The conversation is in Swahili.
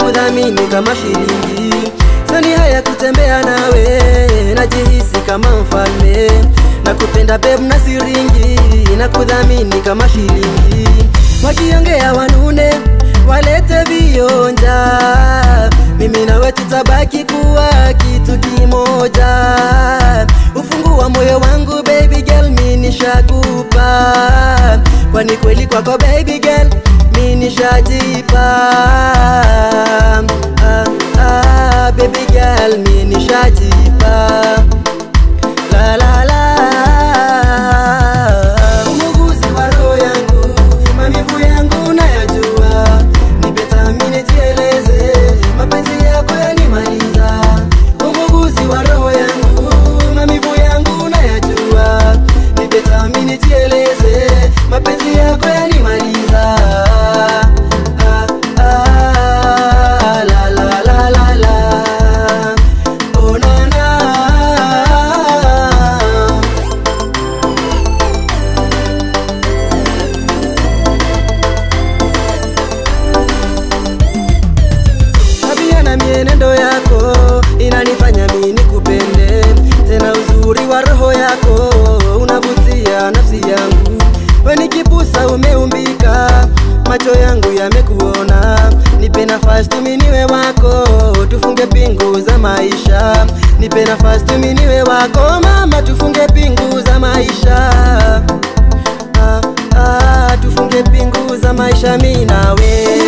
kudhamini kama shilingi sani haya kutembea nawe najihisi kama mfalme na kupenda beb na siringi na kudhamini kama shilingi wakiongea wanune walete vionja mimi nawe tutabaki kuwa kitu kimoja ufungu wa moyo wangu baby girl mi nishakupa kwani kweli kwako baby girl mi nishajipa ah, ah, baby girl mi nishajipa la la la umuguzi wa roho yangu mamivu yangu nayajua nipetamini jieleze mapenzi yako yanimaliza umuguzi wa roho yangu mamivu yangu nayajua nipetamini jieleze mapenzi yako yanimaliza ah, ah, la la la la la oh na na tabia na mienendo yako inanifanya mimi nikupende tena uzuri wa roho yako unavutia nafsi yangu we nikipusa umeumbika macho yangu yamekuona nipe nafasi tuminiwe wako tufunge pingu za maisha nipe nafasi tuminiwe wako mama tufunge pingu za maisha ah, ah, tufunge pingu za maisha mi nawe